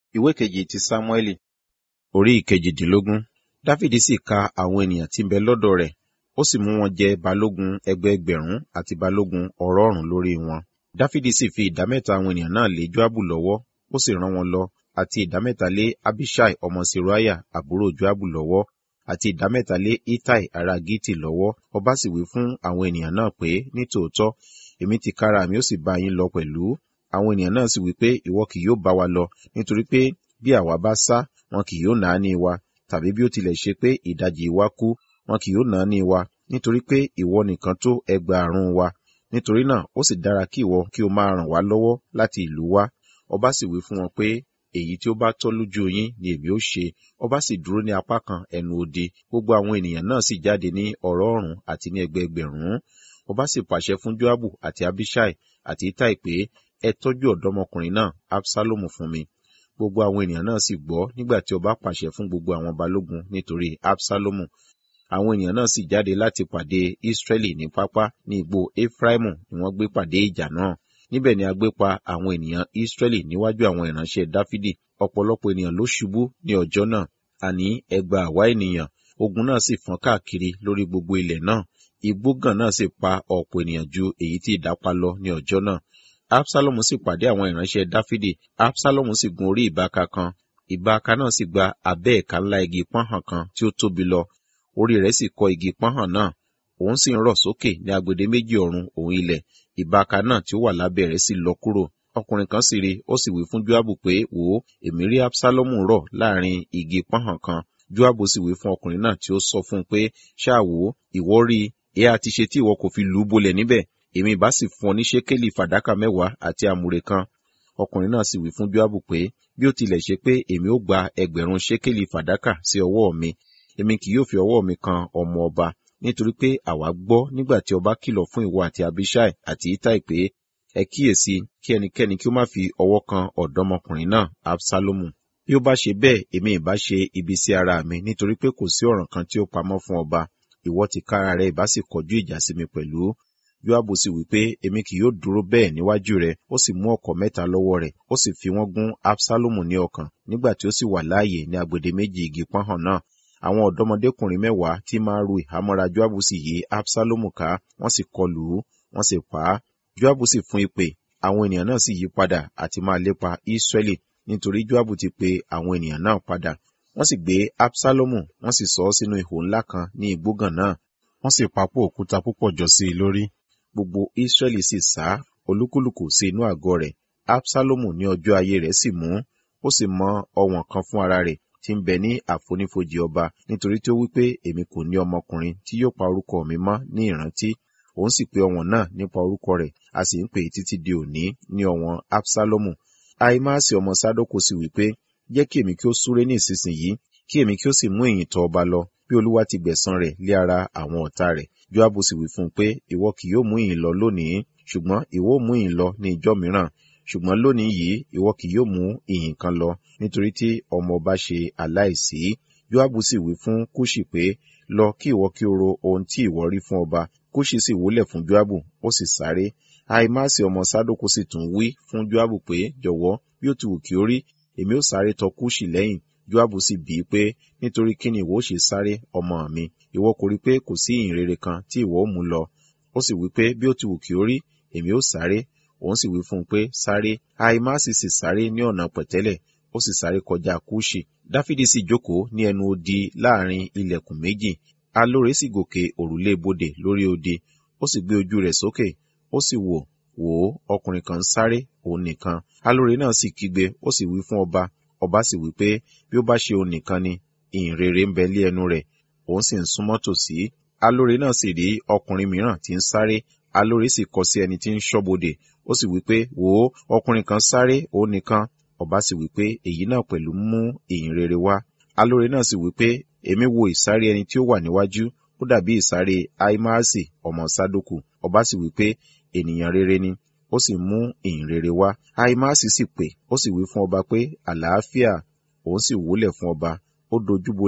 ìwé kejì ti sámúẹ́lì orí ìkejìdínlógún dáfídì sì ka àwọn ènìyàn tí ń bẹ lọ́dọ̀ rẹ̀ ó sì mú wọn jẹ balógun ẹgbẹẹgbẹ̀rún àti balógun ọ̀rọ̀ọ̀rún lórí wọn dáfídì sì fi ìdámẹ́ta àwọn ènìyàn náà lé joabu lọ́wọ́ ó sì rán wọn lọ àti ìdámẹ́ta lé abishai ọmọ seruaya àbúrò joabu lọ́wọ́ àti ìdámẹ́ta lé itai ará giti lọ́wọ́ ọba sì wí fún àwọn ènìyàn náà pé nítòótọ́ èmi ti kára mi ó sì bá yín lọ pẹ̀lú àwọn ènìyàn náà sì wí pé ìwọ kì yóò bá wa lọ nítorí pé bí àwa bá sá wọn kì yóò náání wa tàbí bí ó tilẹ̀ ṣe pé ìdajì wa kú wọn kì yóò náání wa nítorí pé ìwọ nìkan tó ẹgbàárún wa nítorí náà ó sì dára kí ìwọ kí o máa ràn wá lọ́wọ́ láti ìlú wa ọba sì wí fún wọn pé èyí tí ó bá tọ́ lójú yín ni èmi ó ṣe ọba sì dúró ní apá kan ẹnu odi gbogbo àwọn ènìyàn náà sì jáde ní ọ̀rọ̀ọ̀rún àti ní ẹgbẹẹgbẹ̀rún ọba sì pàṣẹ fún joabu àti abishai àti itai pé ẹ tọ́jú ọ̀dọ́mọkùnrin náà absalomu fún mi gbogbo àwọn ènìyàn náà sì gbọ́ nígbà tí ọba pàṣẹ fún gbogbo àwọn balógun nítorí absalomu àwọn ènìyàn náà sì jáde láti pàdé israẹli ní pápá ní igbó efraimu ni wọ́n gbé pàdé ìjà náà níbẹ̀ ni a gbé pa àwọn ènìyàn israẹli níwájú àwọn ìránṣẹ́ dáfídì ọ̀pọ̀lọpọ̀ ènìyàn ló ṣubú ní ọjọ́ náà àní ẹgbàá àwa ènìyàn ogun náà sì fọ́n káàkiri lórí gbogbo ilẹ̀ náà igbógàn náà sì pa ọ̀pọ̀ ènìyàn ju èyí tí idà pa lọ ní ọjọ́ náà absalomu sì pàdé àwọn ìránṣẹ́ dáfídì absalomu sì gun orí ìbáka kan ìbáka náà sì gba abẹ́ ẹ̀ka ńlá igi pọ́nhàn kan tí ó tóbi lọ orí rẹ̀ sì kọ igi pọ́nhàn náà òun sì ń rọ̀ sókè ní agbede méjì ọ̀run òun ilẹ̀ ìbáka náà tí ó wà lábẹ́ rẹ̀ sì lọ kúrò ọkùnrin kan sì rí ó sì wí fún joabu pé wò ó èmi rí absalomu rọ̀ láàrin igi pọ́nhàn kan joabu sì wí fún ọkùnrin náà tí ó sọ fún un pé ṣáà wò ó ìwọ rí i èé àti ṣe tí ìwọ kò fi lù ú bolẹ̀ níbẹ̀ èmi ìbá sì fún ọ ní ṣékélì fàdákà mẹ́wàá àti àmùrè kan ọkùnrin náà sì wí fún joabu pé bí ó tilẹ̀ ṣe pé èmi ó gba ẹgbẹ̀rún ṣékélì fàdákà sí ọwọ́ mi èmi kì yóò fi ọwọ́ mi kan ọmọ ọba nítorí pé àwa gbọ́ nígbà tí ọba kìlọ̀ fún ìwọ àti abishai àti itai pé ẹ kíyèsí kí ẹnikẹ́ni kí ó má fi ọwọ́ kan ọ̀dọ́mọkùnrin náà absalomu bí ó bá ṣe bẹ́ẹ̀ èmi ìbá ṣe ibi sí ara mi nítorí pé kò sí ọ̀ràn kan tí ó pamọ́ fún ọba ìwọ ti kára rẹ ìbá sì kọjú ìjà sí mi pẹ̀lú joabu sì wí pé èmi kì yóò dúró bẹ́ẹ̀ níwájú rẹ ó sì mú ọ̀kọ̀ mẹ́ta lọ́wọ́ rẹ̀ ó sì fi wọ́n gún absalomu ní ọkàn nígbà tí ó sì wà láàyè ní agbede méjì igi pọ́nhàn náà àwọn ọ̀dọ́mọdékùnrin mẹ́wàá tí máa ru ìhámọ́ra joabu sì yí absalomu ká wọ́n sì kọlù ú wọ́n sì pa á joabu sì fún ìpè àwọn ènìyàn náà sì yí padà àti máa lépa israẹli nítorí joabu ti pe àwọn ènìyàn náà padà wọ́n sì gbé absalomu wọ́n sì sọ ọ́ sínú ihò ńlá kan ní igbógàn náà wọ́n sì papò òkúta púpọ̀ jọ sí i lórí gbogbo israẹli sì sá olúkúlùkù sí inú àgọ́ rẹ̀ absalomu ní ọjọ́ ayé rẹ̀ sì mú ó sì mọ ọ̀wọ̀n kan fún ara rẹ̀ tí ń bẹ ní àfonífojì ọba nítorí tí ó wí pé èmi kò ní ọmọkùnrin tí yóò pa orúkọ mi mọ́ ní ìrántí òun sì pe ọ̀wọ̀n náà nípa orúkọ rẹ̀ a sì ń pè é títí di òní ní ọ̀wọ̀n absalomu ahimaasi ọmọ sadoko sì wí pé jẹ́ kí èmi kí ó súré ní ìsinsìnyí kí èmi kí ó sì mú ìyìn tọ̀ ọba lọ bí olúwa ti gbẹ̀san rẹ̀ lé ara àwọn ọ̀tá rẹ̀ joabu sì wí fún un pé ìwọ kì yóò mú ìyìn lọ lónìí ṣùgbọ́n ìwọ mú ìyìn lọ ní ìjọ́ mìíràn ṣùgbọ́n lónìí yìí ìwọ kì yóò mú ìyìn kan lọ nítorí tí ọmọ ọba ṣe aláìsí joabu sì wí fún kúṣì pé lọ kí ìwọ kí o ro ohun tí ìwọ rí fún ọba kúṣì sì wólẹ̀ fún joabu ó sì sáré ahimaasi ọmọ sadoko sì tún wí fún joabu pé jọ̀wọ́ bí ó ti wù kí ó rí èmi ó sáré tọ kúṣì lẹ́yìn joabu sì bí i pé nítorí kí ni ìwọ ó ṣe sáré ọmọ mi ìwọ kò rí pé kò sí ìyìn rere kan tí ìwọ ó mú lọ ó sì wí pé bí ó ti wù kí ó rí èmi ó sáré òun sì wí fún un pé sáré ahimaasi sì sáré ní ọ̀nà pẹ̀tẹ́lẹ̀ ó sì sáré kọjá kúṣì dáfídì sì jókòó ní ẹnu odi láàrin ilẹ̀kùn méjì alóore sì gòkè òrùlé bodè lórí odi ó sì gbé ojú rẹ̀ sókè ó sì wò wò ó ọkùnrin kan ń sáré òun nìkan alóore náà sì kígbe ó sì wí fún ọba ọba sì wí pé bí ó bá ṣe òun nìkan ni ìhìn rere ń bẹ lé ẹnu rẹ̀ òun sì ń súnmọ́ tòsí alóore náà sì rí ọkùnrin mìíràn tí ń sáré alóore sì kọ sí ẹni tí ń ṣọ́bodè ó sì wí pé wò ó ọkùnrin kan sáré òun nìkan ọba sì wí pé èyí náà pẹ̀lú mú ìyìn rere wá alóore náà sì wí pé èmi wo ìsáré ẹni tí ó wà níwájú ó dàbí ìsáré aimaasi ọmọ sadoku ọba sì wí pé ènìyàn rere ni ó sì mú ìyìn rere wá aimaasi sì pè ó sì wí fún ọba pé àlàáfíà òun sì wólẹ̀ fún ọba ó dojúbolẹ̀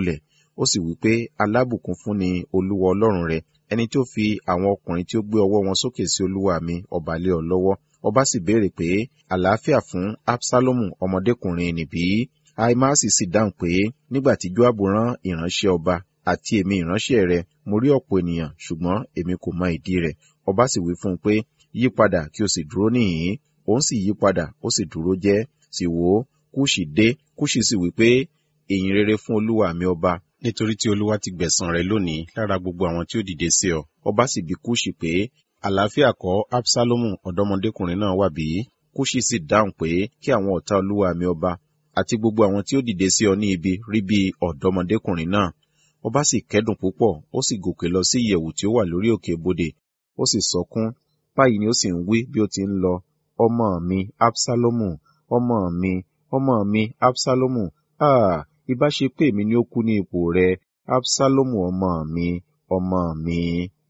ó sì wí pé alábùkún fún ni olúwa ọlọ́run rẹ ẹni tí ó fi àwọn ọkùnrin tí ó gbé ọwọ́ wọn sókè sí olúwa mi ọba lé ọ lọ́wọ́ ọba sì béèrè pé àlàáfíà fún absalomu ọmọdékùnrin nìbí aimasi sì dáhùn pé nígbà tí joabu rán ìránṣẹ́ ọba àti èmi ìránṣẹ́ rẹ mo rí ọ̀pọ̀ ènìyàn ṣùgbọ́n èmi kò mọ ìdí rẹ̀ ọba sì wí fún un pé yí padà kí o sì dúró níhìn-ín òun sì yí padà ó sì dúró jẹ́ sì wò ó kúṣì dé kúṣì sì wí pé ìyìn rere fún olúwa mi ọba nítorí tí olúwa ti gbẹ̀san rẹ lónìí lára gbogbo àwọn tí ó dìde sí ọ ọba sì bi kúṣì pé àlàáfíà kọ́ absalomu ọ̀dọ́mọdékùnrin náà wà bí kúṣì sì dáhùn pé kí àwọn ọ̀tá olúwa mi ọba àti gbogbo àwọn tí ó dìde sí ọ ní ibi rí bí ọ̀dọ́mọdékùnrin náà ọba sì kẹ́dùn púpọ̀ ó sì gòkè lọ sí ìyẹ̀wù tí ó wà lórí òkè bodè ó sì sọkún báyìí ni ó sì ń wí bí ó ti ń lọ ọmọ mi absalomu ọmọ mi ọmọ mi absalomu ah ìbá ṣe pé èmi ni ó kú ní ipò rẹ absalomu ọmọ mi ọmọ mi.